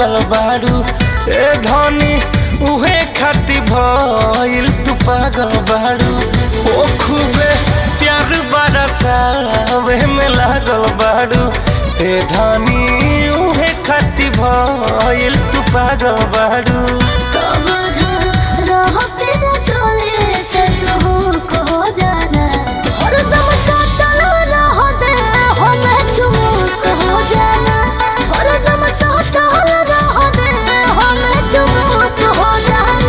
लागल बाड़ू ए धनी उहे खाती भइल तू पागल बाड़ू ओ खूबे प्यार बरसावे में लागल बाड़ू ए धनी उहे खाती भइल तू पागल बाड़ू कब रह तेरा चले से तू को जाना हरदम सातल रह दे हम चुमुक हो जाना हरदम सातल रह दे हम चुमुक हो जाना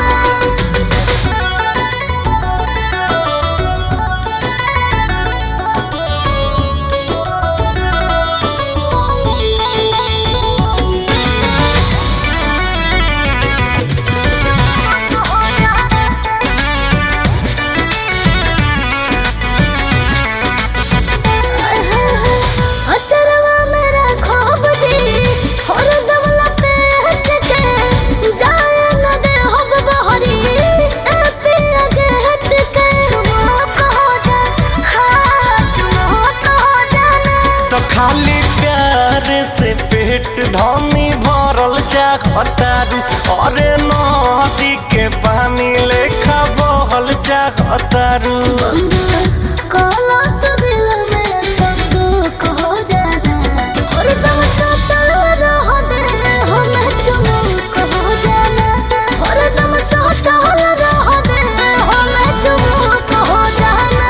अचरवा मेरा ख्वाब जी और दमला पे हट के जाए न दे हब बहरी ए पिया के हट के मोक हो जा हाथ मोक हो जाना तो खाली प्यार से पेट ढोनी भरल चाहतारू अरे नदी के पानी लेखा बहल चाहतारू काला तो दिल में सब दुख हो जाना और दम सातल रह दे हम चुमुक हो जाना और दम सातल रह दे हम चुमुक हो जाना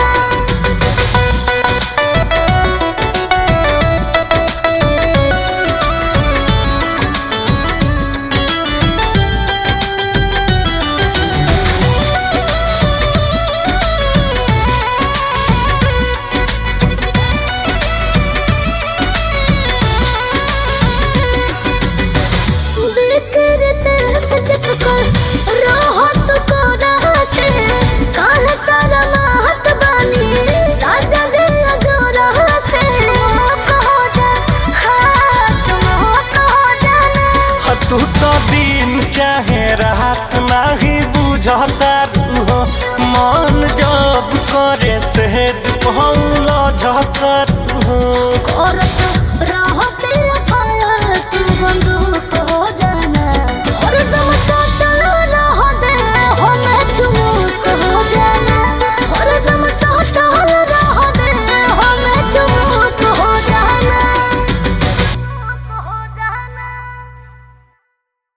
बिखरते सजकर राहत को रहा से काल सारा महत बानी राजा दिल जो रहा से मोक हो जा हाथ मोक हो जाना ह तू तो दिन चाहे रात नहीं बुझतारू हो मन जब करे सहज पहल झतारू हो औरत